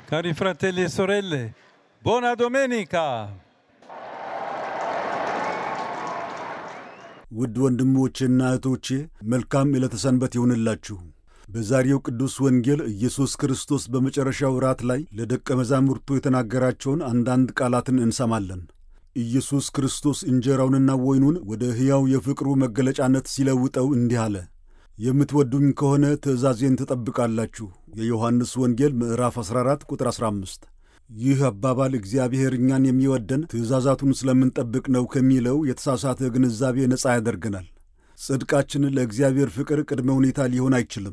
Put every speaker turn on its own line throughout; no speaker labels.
Cari fratelli e sorelle, buona domenica!
ውድ ወንድሞቼና እህቶቼ መልካም ዕለተ ሰንበት ይሁንላችሁ። በዛሬው ቅዱስ ወንጌል ኢየሱስ ክርስቶስ በመጨረሻው ራት ላይ ለደቀ መዛሙርቱ የተናገራቸውን አንዳንድ ቃላትን እንሰማለን። ኢየሱስ ክርስቶስ እንጀራውንና ወይኑን ወደ ሕያው የፍቅሩ መገለጫነት ሲለውጠው እንዲህ አለ። የምትወዱኝ ከሆነ ትእዛዜን ትጠብቃላችሁ። የዮሐንስ ወንጌል ምዕራፍ 14 ቁጥር 15። ይህ አባባል እግዚአብሔር እኛን የሚወደን ትእዛዛቱን ስለምንጠብቅ ነው ከሚለው የተሳሳተ ግንዛቤ ነፃ ያደርገናል። ጽድቃችን ለእግዚአብሔር ፍቅር ቅድመ ሁኔታ ሊሆን አይችልም።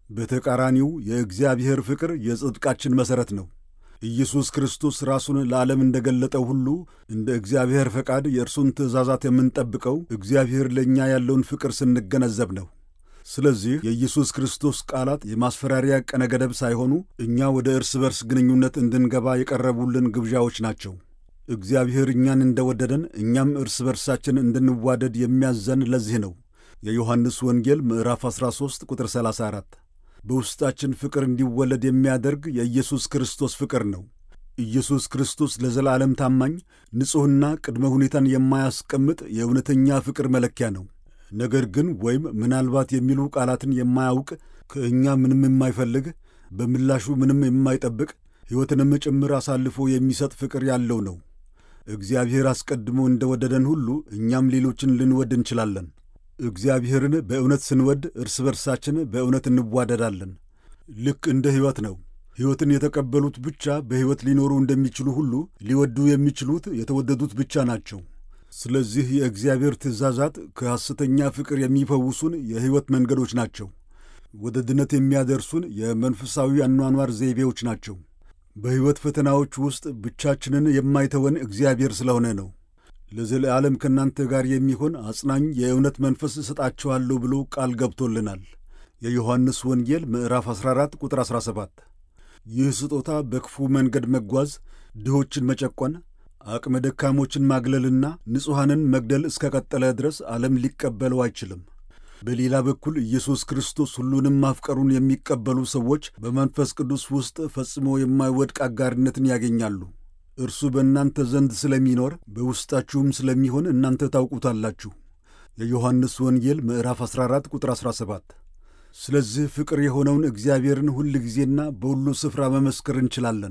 በተቃራኒው የእግዚአብሔር ፍቅር የጽድቃችን መሠረት ነው። ኢየሱስ ክርስቶስ ራሱን ለዓለም እንደገለጠው ሁሉ እንደ እግዚአብሔር ፈቃድ የእርሱን ትእዛዛት የምንጠብቀው እግዚአብሔር ለእኛ ያለውን ፍቅር ስንገነዘብ ነው። ስለዚህ የኢየሱስ ክርስቶስ ቃላት የማስፈራሪያ ቀነ ገደብ ሳይሆኑ እኛ ወደ እርስ በርስ ግንኙነት እንድንገባ የቀረቡልን ግብዣዎች ናቸው። እግዚአብሔር እኛን እንደወደደን እኛም እርስ በርሳችን እንድንዋደድ የሚያዘን ለዚህ ነው። የዮሐንስ ወንጌል ምዕራፍ 13 ቁጥር 34 በውስጣችን ፍቅር እንዲወለድ የሚያደርግ የኢየሱስ ክርስቶስ ፍቅር ነው። ኢየሱስ ክርስቶስ ለዘላለም ታማኝ፣ ንጹሕና ቅድመ ሁኔታን የማያስቀምጥ የእውነተኛ ፍቅር መለኪያ ነው። ነገር ግን ወይም ምናልባት የሚሉ ቃላትን የማያውቅ ከእኛ ምንም የማይፈልግ በምላሹ ምንም የማይጠብቅ ሕይወትንም ጭምር አሳልፎ የሚሰጥ ፍቅር ያለው ነው። እግዚአብሔር አስቀድሞ እንደወደደን ሁሉ እኛም ሌሎችን ልንወድ እንችላለን። እግዚአብሔርን በእውነት ስንወድ እርስ በርሳችን በእውነት እንዋደዳለን። ልክ እንደ ሕይወት ነው። ሕይወትን የተቀበሉት ብቻ በሕይወት ሊኖሩ እንደሚችሉ ሁሉ ሊወዱ የሚችሉት የተወደዱት ብቻ ናቸው። ስለዚህ የእግዚአብሔር ትእዛዛት ከሐሰተኛ ፍቅር የሚፈውሱን የሕይወት መንገዶች ናቸው። ወደ ድነት የሚያደርሱን የመንፈሳዊ አኗኗር ዘይቤዎች ናቸው። በሕይወት ፈተናዎች ውስጥ ብቻችንን የማይተወን እግዚአብሔር ስለሆነ ነው። ለዘለዓለም ከእናንተ ጋር የሚሆን አጽናኝ የእውነት መንፈስ እሰጣችኋለሁ ብሎ ቃል ገብቶልናል። የዮሐንስ ወንጌል ምዕራፍ 14 ቁጥር 17። ይህ ስጦታ በክፉ መንገድ መጓዝ፣ ድሆችን መጨቆን አቅመ ደካሞችን ማግለልና ንጹሐንን መግደል እስከ ቀጠለ ድረስ ዓለም ሊቀበለው አይችልም። በሌላ በኩል ኢየሱስ ክርስቶስ ሁሉንም ማፍቀሩን የሚቀበሉ ሰዎች በመንፈስ ቅዱስ ውስጥ ፈጽሞ የማይወድቅ አጋርነትን ያገኛሉ። እርሱ በእናንተ ዘንድ ስለሚኖር በውስጣችሁም ስለሚሆን እናንተ ታውቁታላችሁ። የዮሐንስ ወንጌል ምዕራፍ 14 ቁጥር 17። ስለዚህ ፍቅር የሆነውን እግዚአብሔርን ሁል ጊዜና በሁሉ ስፍራ መመስከር እንችላለን።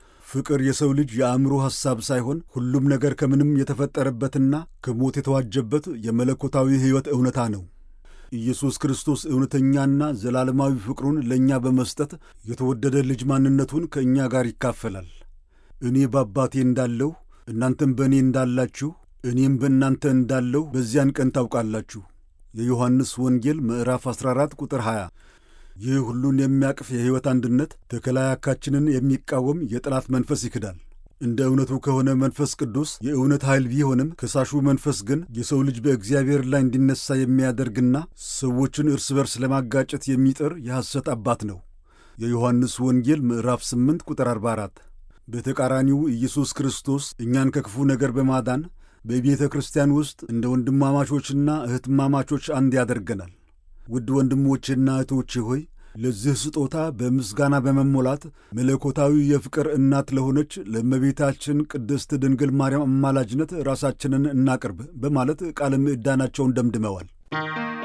ፍቅር የሰው ልጅ የአእምሮ ሐሳብ ሳይሆን ሁሉም ነገር ከምንም የተፈጠረበትና ከሞት የተዋጀበት የመለኮታዊ ሕይወት እውነታ ነው። ኢየሱስ ክርስቶስ እውነተኛና ዘላለማዊ ፍቅሩን ለእኛ በመስጠት የተወደደ ልጅ ማንነቱን ከእኛ ጋር ይካፈላል። እኔ በአባቴ እንዳለሁ እናንተም በእኔ እንዳላችሁ እኔም በእናንተ እንዳለሁ በዚያን ቀን ታውቃላችሁ። የዮሐንስ ወንጌል ምዕራፍ 14 ቁጥር 20 ይህ ሁሉን የሚያቅፍ የሕይወት አንድነት ተከላያካችንን የሚቃወም የጠላት መንፈስ ይክዳል። እንደ እውነቱ ከሆነ መንፈስ ቅዱስ የእውነት ኃይል ቢሆንም ከሳሹ መንፈስ ግን የሰው ልጅ በእግዚአብሔር ላይ እንዲነሳ የሚያደርግና ሰዎችን እርስ በርስ ለማጋጨት የሚጥር የሐሰት አባት ነው። የዮሐንስ ወንጌል ምዕራፍ 8 ቁጥር 44። በተቃራኒው ኢየሱስ ክርስቶስ እኛን ከክፉ ነገር በማዳን በቤተ ክርስቲያን ውስጥ እንደ ወንድማማቾችና እህትማማቾች አንድ ያደርገናል። ውድ ወንድሞቼና እህቶቼ ሆይ ለዚህ ስጦታ በምስጋና በመሞላት መለኮታዊ የፍቅር እናት ለሆነች ለእመቤታችን ቅድስት ድንግል ማርያም አማላጅነት ራሳችንን እናቅርብ በማለት ቃለ ምዕዳናቸውን ደምድመዋል።